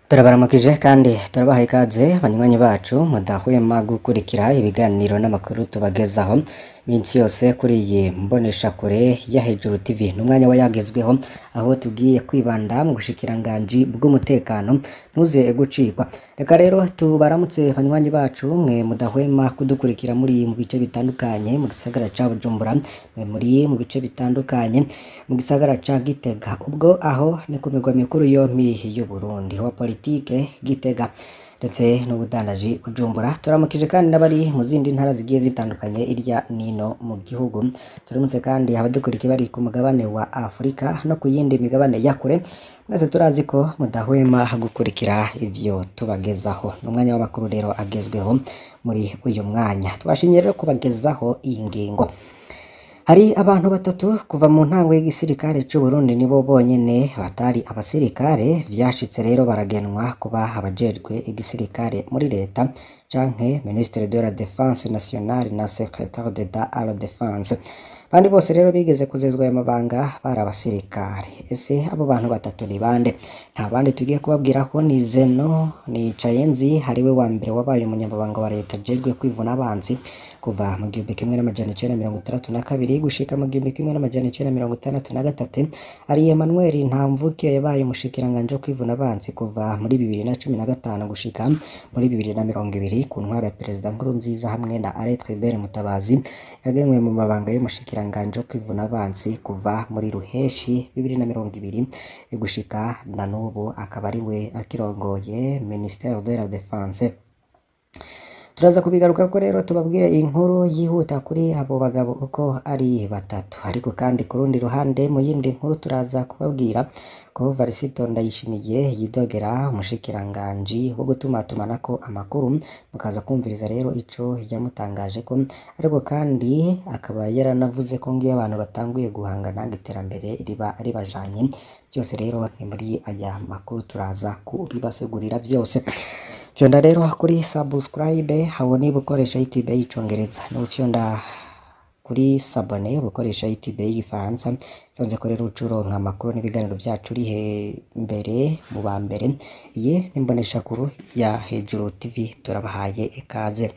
turabaramukije kandi turabaha ikaze banywanyi bacu mudahwema gukurikira ibiganiro n'amakuru tubagezaho minsi yose kuri iyi mboneshakure ya hejuru tv ni umwanya wa yagezweho aho tugiye kwibanda mu bushikiranganji bw'umutekano ntuze gucikwa reka rero tubaramutse banywanyi bacu mwe mudahwema kudukurikira muri mu bice bitandukanye mu gisagara ca bujumbura mwe muri mu bice bitandukanye mu gisagara ca gitega ubwo aho ni ku migwa mikuru yompi y'uburundi wa politike gitega ndetse n'ubudandaji bujumbura turamukije kandi n'abari mu zindi ntara zigiye zitandukanye irya nino mu gihugu turamutse kandi abadukurikiye bari ku mugabane wa afurika no ku yindi migabane ya kure mwese turazi ko mudahwema gukurikira ivyo tubagezaho ni umwanya w'amakuru rero agezweho muri uyu mwanya twashimye rero kubagezaho iyi ngingo hari abantu batatu kuva mu ntango y'igisirikare c'u Burundi nibo bonyene batari abasirikare vyashitse rero baragenwa kuba abajejwe igisirikare muri leta canke ministre de la défense nationale na secrétaire d'État à la défense bandi bose rero bigeze kuzezwa aya mabanga bari abasirikare ese abo bantu batatu ni bande nta bandi tugiye kubabwira ko ni Zeno ni Cayenzi hariwe wa mbere wabaye umunyamabanga wa leta ajejwe kwivuna abanzi kuva mu gihumbi kimwe n'amajana icenda mirongo itandatu na kabiri gushika mu gihumbi kimwe n'amajana icenda mirongo itandatu na gatatu ari Emmanuel Ntamvuke yabaye umushikiranganji wo kwivuna abanzi kuva muri bibiri na cumi na gatanu gushika muri bibiri na mirongo ibiri ku ntwaro ya perezida Nkurunziza hamwe na Alain Tribert Mutabazi yagenwe mu mabanga y'umushikiranganji wo kwivuna abanzi kuva muri Ruheshi bibiri na mirongo ibiri gushika na n'ubu akaba ari we akirongoye Ministère de la Défense turaza kubigaruka ko rero tubabwire inkuru yihuta kuri abo bagabo uko ari batatu ariko kandi ku rundi ruhande mu yindi nkuru turaza kubabwira ko Varisito Ndayishimiye yidogera umushikiranganji wo gutumatumanako amakuru mukaza kumviriza rero ico yamutangaje ko ariko kandi akaba yaranavuze ko ngiyo abantu batanguye guhangana iterambere riba ribajanye byose rero ni muri aya makuru turaza kubibasegurira byose fyonda rero kuri subscribe habo niba ukoresha youtube y'icongereza n'ufyonda kuri sabone ukoresha youtube y'igifaransa fyonze ko rero ucuronka amakuru n'ibiganiro byacu uri mbere mu ba mbere iyi n'imboneshakuru ya hejuru tv turabahaye ikaze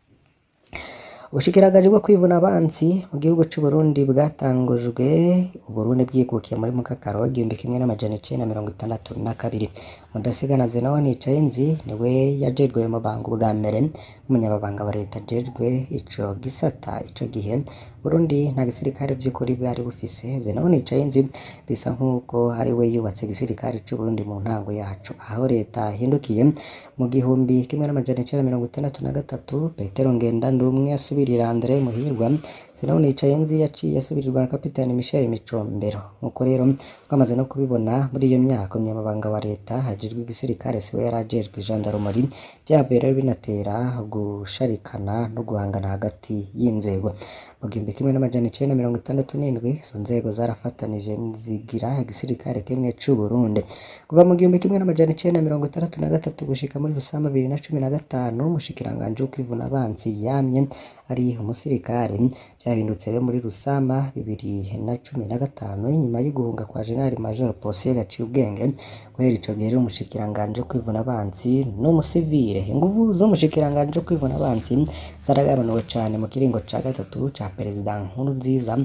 ubushikiranganje bwo kwivuna abansi mu gihugu c'u Burundi bwatangujwe Uburundi bwikukiye muri mukakaro igihumbi kimwe n'amajana icenda mirongo itandatu na kabiri mudasigana Zenawa Nicayenzi niwe yajejwe mu banga bwa mbere umunyababanga wa leta ajejwe ico gisata ico gihe Burundi nta gisirikare vy'ukuri bwari bufise Zenawa Nicayenzi bisa nk'uko ari we yubatse igisirikare c'u Burundi mu ntango yacu aho leta hindukiye mu gihumbi kimwe n'amajana icenda mirongo itandatu na gatatu Petero Ngendandumwe asubirira Andre Muhirwa Zenawa Nicayenzi yaciye asubirirwa na kapitani Michel Micombero nk'uko rero twamaze no kubibona muri iyo myaka umunyamabanga wa leta hajejwe igisirikare siwe yari ajejwe gendarmerie vyavuye rero binatera gusharikana no guhangana hagati y'inzego mu gihumbi kimwe n'amajana icenda mirongo itandatu n'indwi izo nzego zarafatanije zigira igisirikare kimwe c'u Burundi kuva mu gihumbi kimwe n'amajana icenda mirongo itandatu na gatatu gushika muri Rusama bibiri na cumi na gatanu umushikiranganji wo kwivuna abansi yamye ari umusirikare vyabindutse rero muri Rusama bibiri na cumi na gatanu inyuma y'uguhunga kwa General Major Posiyeri yaciye ubwenge guhera ico gihe rero umushikiranganji wo kwivuna abansi n'umusivile inguvu z'umushikiranganji wo kwivuna abansi zaragabanuwe cane mu kiringo ca gatatu ca perezida Nkurunziza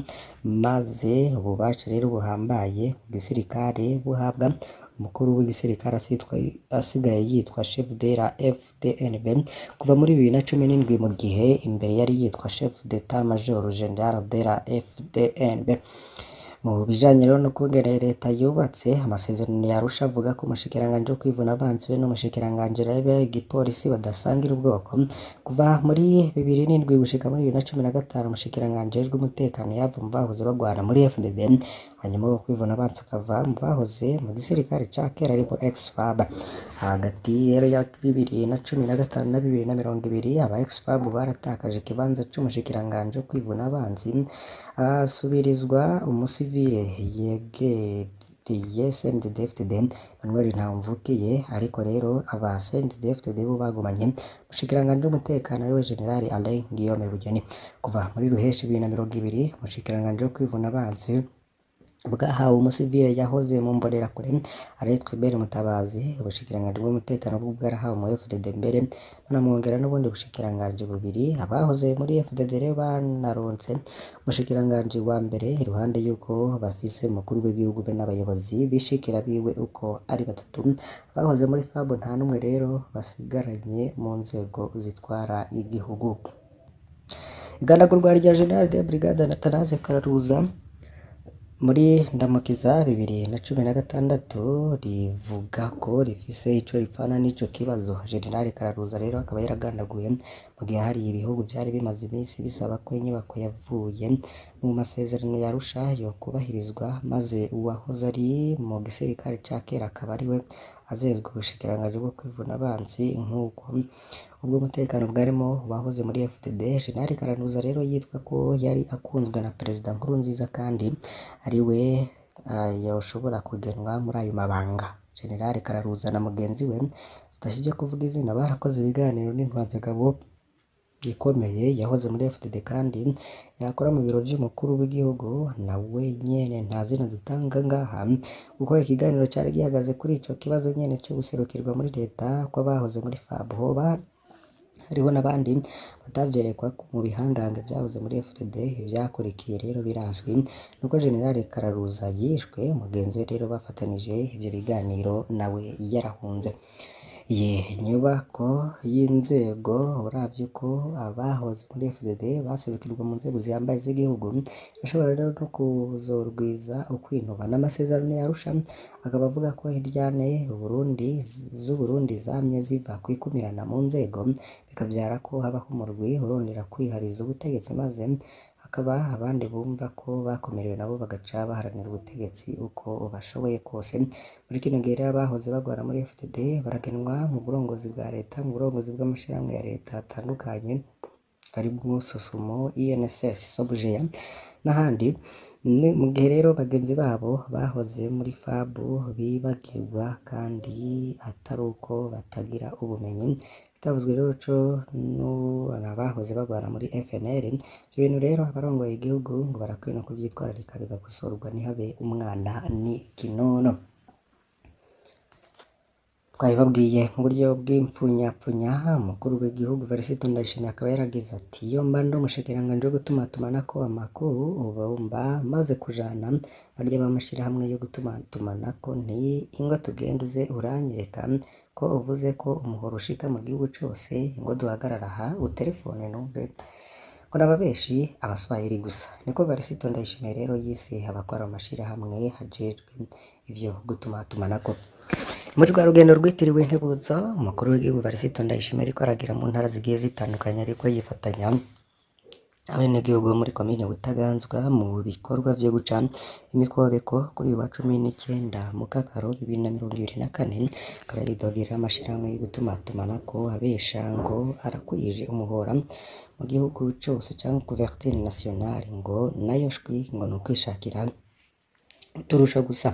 maze ububasha rero buhambaye ku gisirikare buhabwa umukuru w'igisirikare asigaye yitwa chef de la FDNB kuva muri bibiri na cumi n'indwi mu gihe imbere yari yitwa chef d'état major general de la FDNB mu bijanye rero no kungene leta yubatse amasezerano yarusha avuga ko umushikiranganji wo kwivuna abansi we n'umushikiranganji rebe igipolisi badasangira ubwoko kuva muri bibiri n'indwi gushika muri bibiri na cumi na gatanu umushikiranganji ajejwe umutekano yava mu bahoze bagwana muri FDD hanyuma wo kwivuna abansi akava mu bahoze mu gisirikare ca kera ariko ex-FAB hagati rero ya bibiri na cumi na gatanu na bibiri na mirongo ibiri aba ex-FAB baratakaje ikibanza c'umushikiranganji wo kwivuna abansi asubirizwa umusivile yegereye CNDD-FDD Emmanuel Ntamvukiye ariko rero aba CNDD-FDD bo bagumanye umushikiranganji w'umutekano ariwe General Alain Guillaume Bunyoni kuva muri Ruheshi bibiri na mirongo ibiri umushikiranganji wo kwivuna abansi bwahawe umusivile yahoze mu mbonerakure aritwa Ibere Mutabazi ubushikiranganji bw'umutekano bwo bwarahawe mu FDD mbere banamwongera n'ubundi bushikiranganji bubiri abahoze muri FDD rero banaronse umushikiranganji wa mbere iruhande yuko bafise umukuru w'igihugu be n'abayobozi bishikira biwe uko ari batatu abahoze muri FAB nta n'umwe rero basigaranye mu nzego zitwara igihugu igandagurwa rya General de Brigade Athanase Kararuza muri ndamukiza bibiri na cumi na gatandatu rivuga ko rifise ico ripfana n'ico kibazo General Kararuza rero akaba yaragandaguye mu gihe hari ibihugu vyari bimaze iminsi bisaba ko inyubako yavuye mu masezerano ya Arusha yo kubahirizwa maze uwahoze ari mu gisirikare ca kera akaba ariwe azezwe ubushikiranganji bwo kwivuna abansi nk'uko ubwo umutekano bwarimo bahoze muri FDD General Kararuza rero yitwa ko yari akunzwe na Perezida Nkurunziza kandi ari we uh, yoshobora kugenwa muri ayo mabanga General Kararuza na mugenzi we tudashije kuvuga izina barakoze ibiganiro n'intwazagabo ikomeye yahoze muri FDD kandi yakora mu biro vy'umukuru w'igihugu nawe nyene nta zina dutanga ngaha kuko ikiganiro cari gihagaze kuri ico kibazo nyene co guserukirwa muri leta kw'abahoze muri FAB hoba hariho n'abandi batavyerekwa mu bihangange vyahoze muri FDD ivyakurikiye rero birazwi nuko General Kararuza yishwe mugenzi we rero bafatanije ivyo biganiro nawe yarahunze iyi nyubako y'inzego uravye uko abahoze muri FDD baserukirwa mu nzego zihambaye z'igihugu bashobora rero no kuzorwiza ukwinuba n'amasezerano ya Arusha akaba avuga ko hiryane Uburundi z'Uburundi zamye ziva kwikumirana mu nzego bikavyara ko habaho umurwi urondera kwihariza ubutegetsi maze hakaba abandi bumva ko bakomerewe nabo bagaca baharanira ubutegetsi uko bashoboye kose muri kino gihe rero abahoze bagwana muri FDD baragenwa mu burongozi bwa leta mu burongozi bw'amashirahamwe ya leta atandukanye harimo Sosumo, INSS, Sobujeya n'ahandi mu gihe rero bagenzi babo bahoze muri FAB bibagirwa kandi atari uko batagira ubumenyi kitavuzwe rero co n'abahoze bagwana muri FNL ivyo bintu rero abarongoye igihugu ngo barakwiye no kuvyitwararika bigakosorwa ntihabe umwana ni kinono twabibabwiye mu buryo bw'impfunyapfunya umukuru w'igihugu Varisito Ndayishimiye akaba yaragize ati iyo mba ndi umushikiranganji wo gutumatumanako amakuru uba mba maze kujana barya b'amashirahamwe yo gutumatumanako nti ingo tugende uze uranyereka ko uvuze ko umuhoro ushika mu gihugu cose ingo duhagarara aha uterefone numve ngo n'ababeshi abaswahili gusa niko Varisito Ndayishimiye rero yise abakora mu mashirahamwe hajejwe ivyo gutumatumanako muri rwa rugendo rwitiriwe Intebuza umukuru w'igihugu Varisito Ndayishimiye ariko aragira mu ntara zigiye zitandukanye ariko yifatanya abenegihugu bo muri komine Butaganzwa mu bikorwa vyo guca imikobeko kuri uyu wa cumi n'icenda mu Kakaro bibiri na mirongo ibiri na kane akaba yaridogera amashirahamwe yo gutumatumanako abesha ngo arakwije umuhora mu gihugu cose canke couverture nationale ngo nayo shwi ngo ni ukwishakira uturusho gusa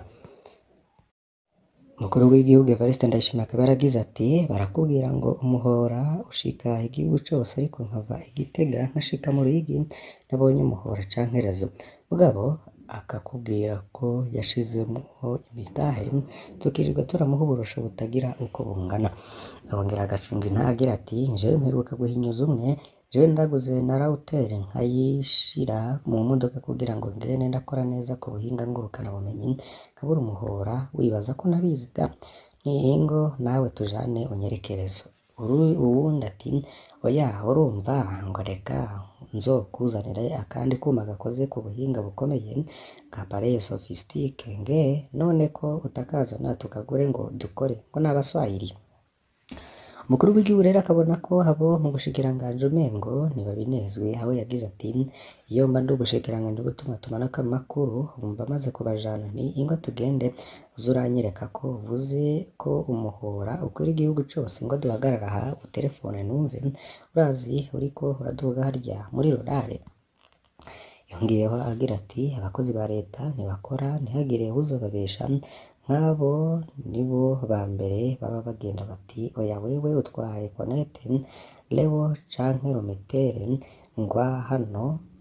umukuru w'igihugu Evariste Ndayishimiye akaba yaragize ati barakubwira ngo umuhora ushika igihugu cose ariko nkava igitega nkashika mu Ruyigi nabonye umuhora canke rezo mugabo akakubwira ko yashizemwo imitahe tukirirwa turamuha uburusho butagira uko bungana arongera agacunga intagira ati jewe mperuka guhinyuza umwe jewe ndaguze na router nkayishira mu modoka kugira ngo ngene ndakora neza ku buhinga ngurukana bumenyi nkabura umuhora wibaza ko nabiziga ningo nawe tujane unyerekerezo uwundi ati oya urumva ngo reka nzokuzanira akandi kuma gakoze ku buhinga bukomeye ka pareye sophistique nge none ko utakazana tukagure ngo dukore ngo n'abaswahili umukuru w'igihugu rero akabona ko abo mu bushikiranganji umengo ntibabinezwe aho yagize ati iyo mba ndi ubushikiranganji butuma tumanako amakuru bumva maze kubajana nti ingo tugende uze uranyereka ko uvuze ko umuhora ukwira igihugu cose ngo duhagarara aha uterefone numve urazi uriko uraduga harya muri rorare yongeyeho agira ati abakozi ba leta ntibakora ntihagire uzobabesha nk'abo nibo ba mbere baba bagenda bati oya wewe utwaye konete lewo canke rometere ngwa hano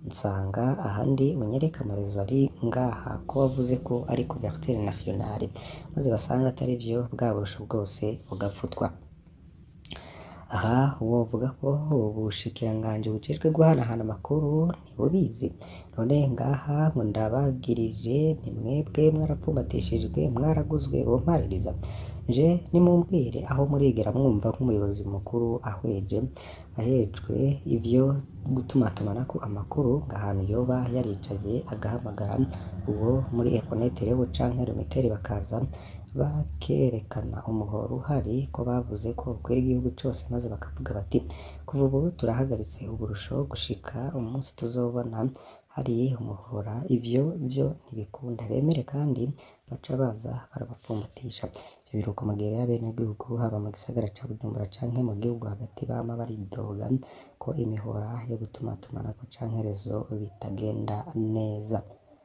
nsanga ahandi unyereka amarezo ari ngaha ko wavuze ko ari couverture nationale maze basanga atari byo bwa burusho bwose bugafutwa aha wovuga ko ubushikiranganji bujejwe guhanahana amakuru ntibubizi none ngaha ngo ndabagirije ni mwebwe mwarapfumbatishijwe mwaraguzwe bompaririza nje nimumbwire aho murigera mwumva nk'umuyobozi mukuru ahweje ahejwe ivyo gutumatumanako amakuru ngo ahantu yoba yaricaye agahamagara uwo muri Econet rewo canke Lumitel bakaza bakerekana umuhoro uhari ko bavuze ko ukwira igihugu cose maze bakavuga bati kuva ubu turahagaritse uburusho gushika umunsi tuzobona hari umuhora ivyo byo ntibikunda bemere kandi baca baza barabapfumbatisha ivyo biruko mu gihe rero abenegihugu haba mu gisagara ca Bujumbura canke mu gihugu hagati bama baridoga ko imihora yo gutumatumanako canke rezo bitagenda neza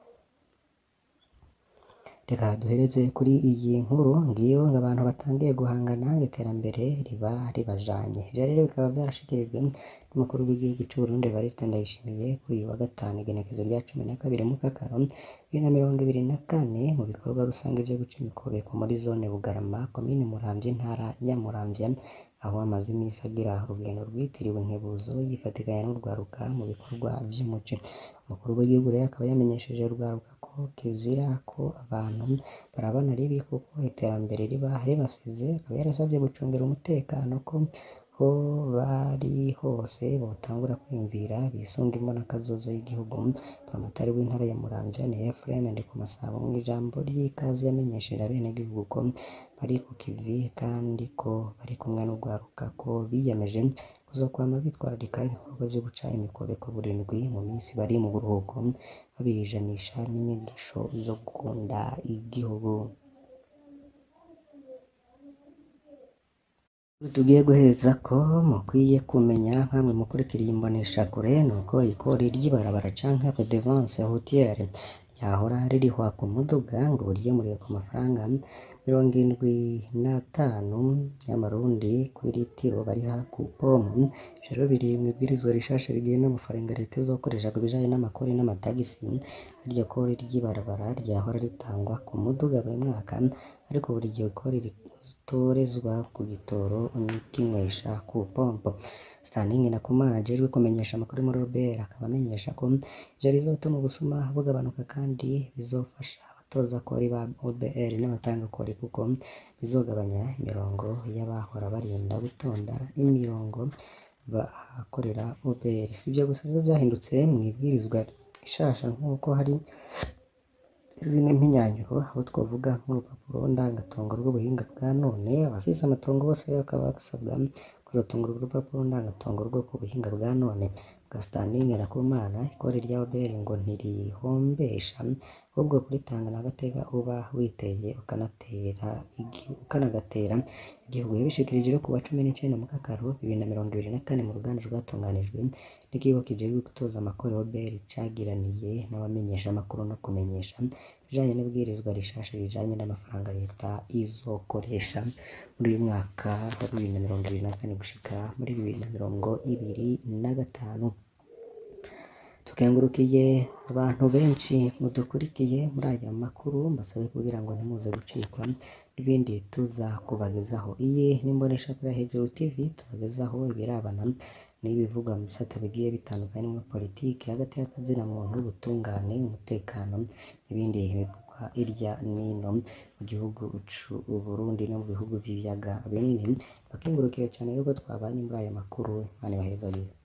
reka duhereze kuri iyi nkuru ngiyo ngo abantu batangiye guhangana iterambere riba ribajanye ivyo rero bikaba vyarashikirijwe n'umukuru w'igihugu c'u Burundi Evariste Ndayishimiye kuri uyu wa gatanu igenekezo rya cumi na kabiri Mukakaro bibiri na mirongo ibiri na kane mu bikorwa rusange vyo guca imikobeko muri zone Bugarama komine Muramvya intara ya Muramvya aho amaze imisi agira urugendo rwitiriwe Nkebuzo yifatikanya n'urwaruka mu bikorwa vy'umuci umukuru w'igihugu rero akaba yamenyesheje urwaruka ko kizira ko abantu barabana ribi kuko iterambere riba ribasize akaba yarasavye gucungira umutekano ko ho bari hose botangura kwiyumvira bisunga imbonakazoza y'igihugu Buramatari w'intara ya Muramvya ni Ephraim Ndikumasabo mw'ijambo ry'ikaze yamenyesheje abenegihugu ko bari ku kivi kandi ko bari kumwe n'urwaruka ko biyemeje kuzokwama bitwararika ibikorwa vyo guca imikobeko buri ndwi mu minsi bari mu buruhuko babijanisha n'inyigisho zo gukunda igihugu tugiye guhereza ko mukwiye kumenya nkamwe mukurikiriye imboneshakure nuko ikori ry'ibarabara canke redevance routière ryahora ririhwa ku muduga ngo buryemuriwe ku mafaranga mirongo indwi n'atanu y'amarundi kw'iritiro bariha ku pomu ivyo rero biri mw'ibwirizwa rishasha rigena amafaranga leta izokoresha ku bijanye n'amakori n'amatagisi iryo kori ry'ibarabara ryahora ritangwa ku muduga buri mwaka ariko buri iryo kori ritorezwa ku gitoro kinywesha ku pompo Stanley Nakumana ajejwe kumenyesha amakuru muri OBR akaba amenyesha ko ivyo bizotuma ubusuma bugabanuka kandi bizofasha abatoza kori ba OBR n'abatanga kori kuko bizogabanya imirongo y'abahora barinda gutonda imirongo bahakorera OBR sivyo gusa rero vyahindutse mw'ibwirizwa rishasha nk'uko hari izindi mpinyanyuro aho twavuga nk'urupapuro ndangatongo rw'ubuhinga bwa none abafise amatongo bose rero bakaba basabwa kuzotunga urwo rupapuro ndangatongo rwo ku buhinga bwa none bwa Stanley Nakumana ikori rya OBR ngo ntirihombesha ahubwo kuritanga n'agateka uba witeye ukanatera ukanagatera igihugu yabishikirije rero ku wa cumi n'icenda Mukakaro bibiri na mirongo ibiri na kane mu ruganda rwatunganijwe n'ikigo kijejwe gutoza amakori OBR cagiraniye n'abamenyesha amakuru no kumenyesha ibijanye n'ibwirizwa rishasha rijanye n'amafaranga leta izokoresha muri uyu mwaka wa bibiri na mirongo ibiri na kane gushika muri bibiri na mirongo ibiri na gatanu tukengurukiye abantu benshi mudukurikiye muri aya makuru mbasabe kugira ngo ntimuze gucikwa n'ibindi tuza kubagezaho iyi n'imboneshakure hejuru TV tubagezaho ibirabana n'ibivugwa mu bisata bigiye bitandukanye muri politiki hagati y'akazina muntu ubutungane umutekano n'ibindi bivugwa hirya n'ino mu gihugu c'u Burundi no mu bihugu vy'ibiyaga binini bakengurukire cane yuko twabanye muri aya makuru Imana ibahezagire